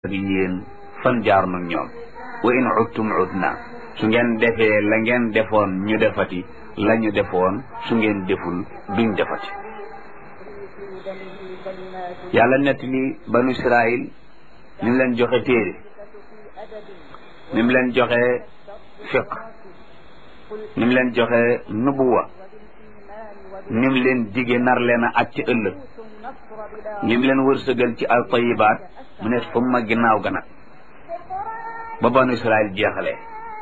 ak yéen fan jaar nag ñoom wa in udtum udna su ngeen defee la ngeen defoon ñu defati la ñu defoon su ngeen deful duñ defati yàlla nett li banu israil ni mu leen joxe téere ni mu leen joxe fiq ni mu leen joxe nubuwa ni mu leen dige nar leen a at ci ëllëg li mu leen wërsëgal ci al tayibaat mu ne summa ginnaaw ga nag ba banu israil jeexalee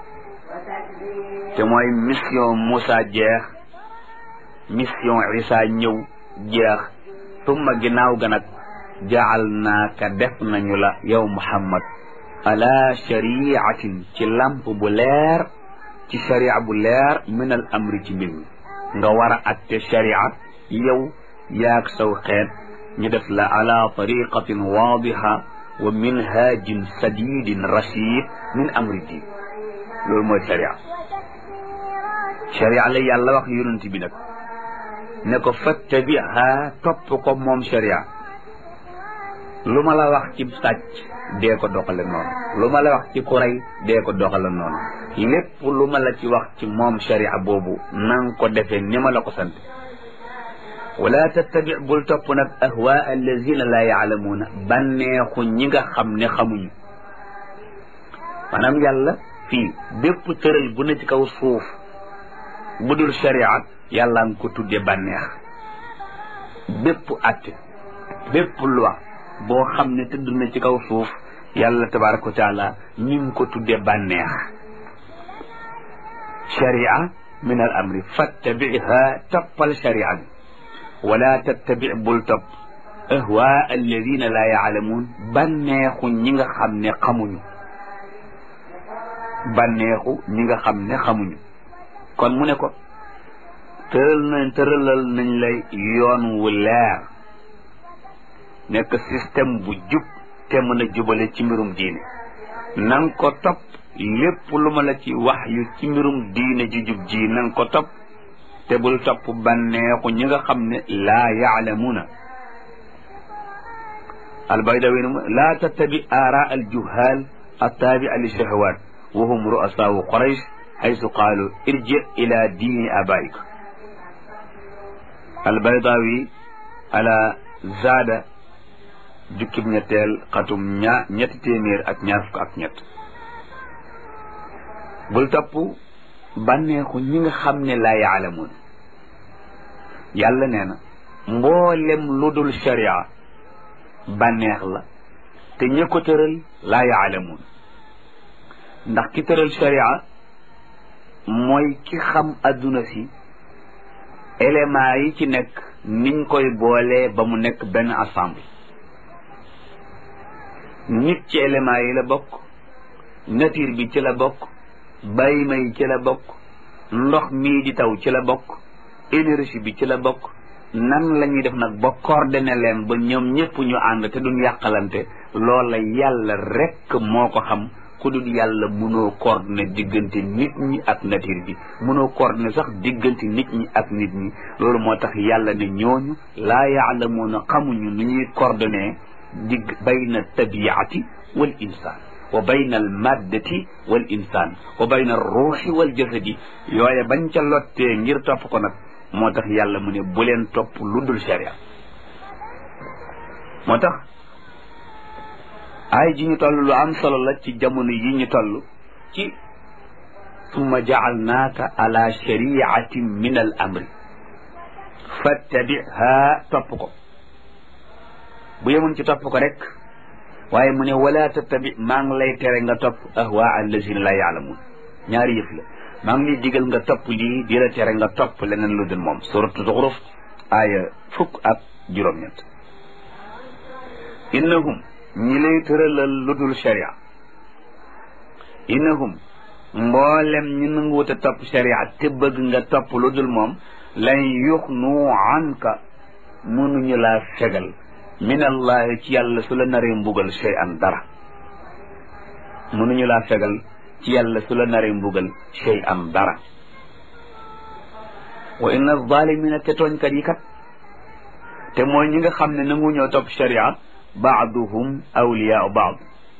te mooy mission Moussa jeex mission Isa ñëw jeex summa ginnaaw ga nag jaal naaka def nañu la yow Muhammad ala shariatin ci lamp bu leer ci sharia bu leer min al amri ci mbir mi nga war a atte sharia yow yaag saw xeet ñu def la ala tariqatin waadiha wa minhajin sadidin rashid min amri diin loolu mooy sharia sharia la yàlla wax yonent bi nag ne ko fattabiha topp ko moom sharia lu ma la wax ci sàcc dee ko doxale noonu lu ma la wax ci kuray dee ko doxale noonu lépp lu ma la ci wax ci moom sharia boobu nang ko defee ni ma la ko sant wala tattabi bul topp nag ahwaa allazina laa yaalamuuna bànneexu ñi nga xam ne xamuñu maanaam yàlla fii bépp tëral bu ne ci kaw suuf bu dul sharia yàlla nga ko tudde bànneex bépp atte bépp loi boo xam ne tëdd na ci kaw suuf yàlla tabaraka wa taala ñi ngi ko tudde bànneex sharia min al amri fattabiha toppal sharia bi wala tattabi bul topp ahwaa alladina laa yaalamuun bànneexu ñi nga xam ne xamuñu bànneexu ñi nga xam ne xamuñu kon mu ne ko tëral nañ tëralal nañ lay yoon wu leer nekk système bu jub te mën a jubale ci mbirum diine nang ko topp lépp lu ma la ci wax yu ci mbirum diine ji jub ji nang ko topp te bul topp bànneexu ñi nga xam ne laa yaalamuuna albaydawi laa tattabi aara aljuhaal attaabi'a li shahawat wa hum ru'asaau quraysh haysu qaalu irji ila diini abaik albaydawi ala zaada jukkib ñetteel xatum ñaa ñetti téeméer ak ñaar fukk ak ñett bul topp bànneexu ñi nga xam ne laa yaalamuun yàlla nee na mboolem lu dul sharia bànneex la te ña ko tëral laa yaalamuun ndax ki tëral sharia mooy ki xam adduna si éléments yi ci nekk niñ koy boolee ba mu nekk benn ensemble nit ci éléments yi la bokk nature bi ci la bokk bàyyi may ci la bokk ndox mii di taw ci la bokk énergie bi ci la bokk nan la ñuy def nag ba coordonné leen ba ñoom ñëpp ñu ànd te duñ yàqalante loola yàlla rekk moo ko xam ku dul yàlla mënoo coordonné diggante nit ñi ak nature bi mënoo coordonné sax diggante nit ñi ak nit ñi loolu moo tax yàlla ne ñooñu laa yaalamuuna xamuñu nu ñuy coordonné digg bayna tabiati wal insaan wa bayna al maddati wal insaan wa bayna al ruuxi wal jasadi yooye bañ ca lottee ngir topp ko nag moo tax yàlla mu ne bu leen topp lu dul sharia moo tax ay ji ñu toll lu am solo la ci jamono yi ñu toll ci summa jaalnaaka ala shariatin min al amri fattabiha topp ko bu yemoon ci topp ko rek waaye mu ne wala tattabi maa ngi lay tere nga topp ahwaa allazina la yaalamuun ñaari yëf la maa ngi lay digal nga topp lii di la tere nga topp leneen lu dul moom suratu zuxruf aaya fukk ak juróom-ñett innahum ñi lay tëralal lu dul sharia innahum mboolem ñi nanguwut a topp sharia te bëgg nga topp lu dul moom lan yuxnu anka mënuñu laa fegal min allahi ci yàlla su la naree mbugal shay an dara mënuñu laa fegal ci yàlla su la naree mbugal shay an dara wa inna zalimina te tooñkat yi kat te mooy ñi nga xam ne nangu ñoo topp sharia baaduhum awliyaau baad